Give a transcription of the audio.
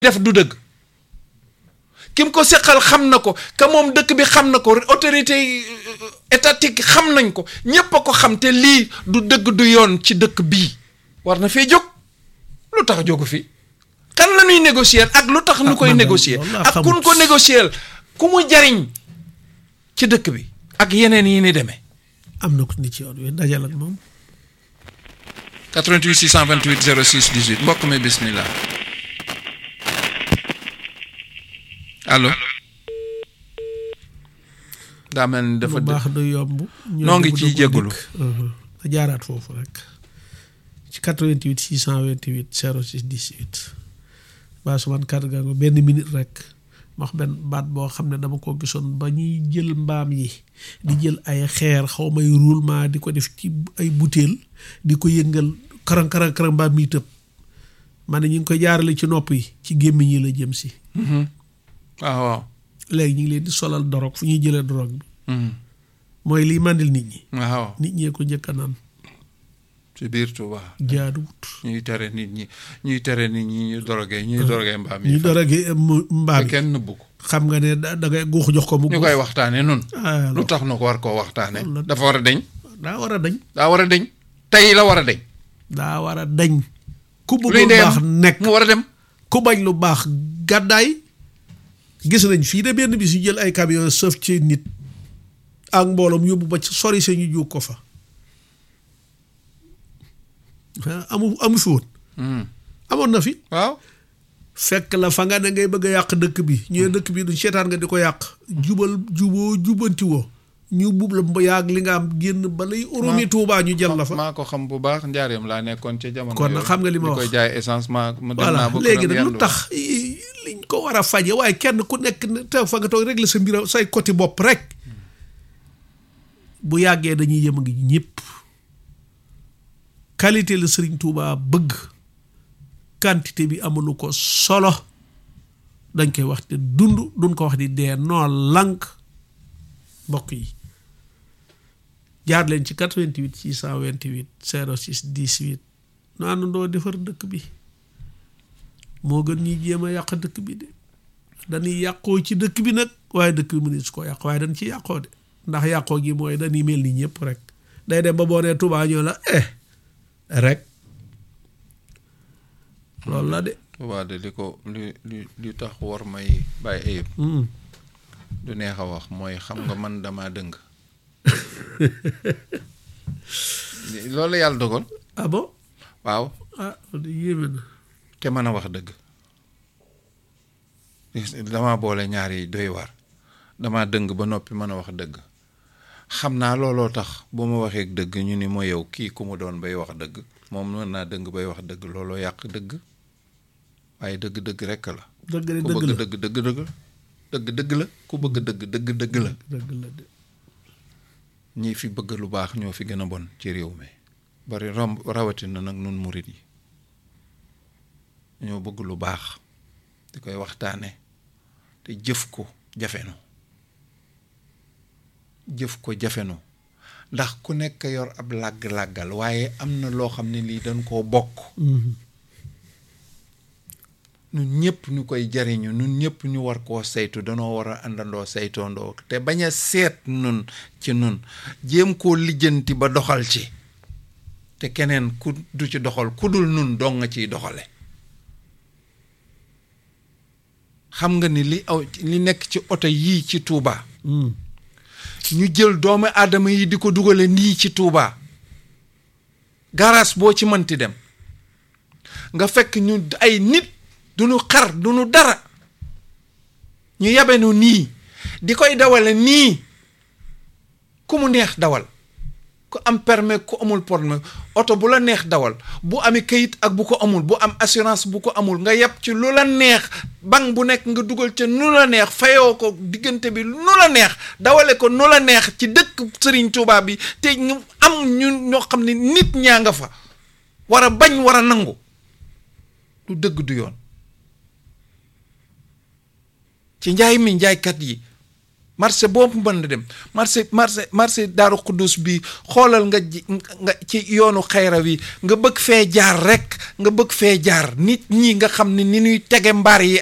def du dëgg kim ko seqal xam na ko ka moom dëkk bi xam na ko autorité étatique xam nañ ko ñépp a ko xam te lii du dëgg du yoon ci dëkk bii war na fee jóg lu tax jógu fi kan la ñuy négocier ak lu tax ñu koy négocier ak kun ko négocier ku mu jariñ ci dëkk bi ak yeneen yi ni demee am na ko ni ci yoon wi dajal ak moom 88 628 06 18 mbokk mi bismillah allo daa mel ni dafa lu baax du yomb noo ngi ciy jégalu a jaaraat foofu rek ci 88 628 06 18 baa suman kàddu gaa nga benn minute rek ma wax benn baat boo xam ne dama ko gisoon ba ñuy jël mbaam yi di jël ay xeer xaw may roulement di ko def ci ay butéel di ko yëngal karang karang karang mbaam mi tëb ma ne ñu ngi koy jaarale ci nopp yi ci gémmiñ yi la jëm si waaw waaw léegi ñu ngi leen di solal dorog fu ñuy jëlee dorog bi mooy liy màndil nit ñi waaw nit ñee ko njëkk a naan ci biir Touba jaaduwut ñuy tere nit ñi ñuy tere nit ñi ñu dorogee ñuy dorogee mbaam yi ñu doroge mbaam te yi kenn nëbbu ko xam nga ne da da ngay guux jox ko mu ñu koy waxtaane nun ah lu tax nu ko war koo waxtaane loolu la- dafa war a deñ daa war a dañ daa war a deñ tey la war a deñ daa war a dañ ku bëgg luy lu ndeyam baax nekk mu war a dem ku bañ lu baax gàddaay gis nañ fii de benn bis yu jël ay camion sëf ci nit ak mbooloom yóbbu ba ci sori sa ñu jóg ko fa ah, amu amu fi woon Hmm. amoon na fi waaw fekk la fa nga ne ngay bëgg a yàq dëkk bi ñu ne dëkk bi du seetaan nga di ko yàq jubal juboo jubanti woo ñu bub la ba yàgg li nga am génn ba lay urumi tuubaa ñu jël la fa maa ko xam bu baax njaareem laa nekkoon ca jamono Kon nag yooyu. xam nga li ma di wax. koy jaay essence ma ma dem voilà naa ba léegi këram nag lu yendu. tax i- liñ ko war a faje waaye kenn ku nekk ne te fa nga toog régler sa mbir say côté bopp rek bu yàggee dañuy yem a ngi ñëpp qualité la Sëriñ Tuubaa bëgg quantité bi amulu ko solo dañ koy wax te dund duñ ko wax di dee noo lànk mbokk yi jaar leen ci 88 628 06 18 nu àndandoo defar dëkk bi moo gën ñuy jéem a yàq dëkk bi de dañuy yàqoo ci dëkk bi nag waaye dëkk bi mënees su ko yàq waaye dañ ci yàqoo de ndax yàqoo gi mooy dañuy mel ni ñëpp rek day dem ba boo nee Touba ñoo la eh rek loolu la de. Touba de li ko li li li tax war may bàyyi ayib Mm. du neex a wax mooy xam nga man dama dëng loolu la yàlla dogal ah bon waaw ah loolu de yéeme na. te mën a wax dëgg dama boole ñaar yi doy war dama dëng ba noppi mën a wax dëgg xam naa looloo tax bu ma waxee dëgg ñu ni ma yow kii ku mu doon bay wax dëgg moom mën naa dëng bay wax dëgg looloo yàq dëgg waaye dëgg dëgg rekk la dëgg de ku dëgg bëgg la dëgg dëgg dëgg la dëgg dëgg la ku bëgg dëgg dëgg dëgg la dëgg la de. ñi fi bëgg lu baax ñoo fi gën a bon ci réew mi bari romb rawatina nag nun murit yi ñoo bëgg lu baax di koy waxtaane te jëf ko jafenu jëf ko jafenu ndax ku nekk yor ab làgg-làggal waaye am na loo xam ne lii dañ koo bokk Mhm. nun ñëpp ñu koy jariñu nun ñëpp ñu war koo saytu danoo war a àndandoo saytoondoo te bañ a seet nun ci nun jéem koo lijjanti ba doxal ci te keneen ku du ci doxal ku dul nun dong nga ciy doxale xam nga ni li aw li nekk ci oto yii ci Touba Mm. ñu jël doomu aadama yi di ko dugale nii ci Touba garage boo ci mënti dem nga fekk ñu ay nit du ñu xar du ñu dara ñu yabenu nii di koy dawale nii ku mu neex dawal ku am permis ku amul permis oto bu la neex dawal bu amee kayit ak bu ko amul bu am assurance bu ko amul nga yab ci lu la neex banque bu nekk nga dugal ca nu la neex fayoo ko diggante bi nu la neex dawale ko nu la neex ci dëkk Serigne Touba bi te ñu am ñu ñoo xam ne nit ñaa nga fa war a bañ war a nangu du dëgg du yoon ci njaay mi njaaykat yi marché boobu mën na dem marché marché marché daaru xuddus bi xoolal nga ji nga ci yoonu xayra wi nga bëgg fee jaar rek nga bëgg fee jaar nit ñi nga xam ne ni ñuy tege mbaar yi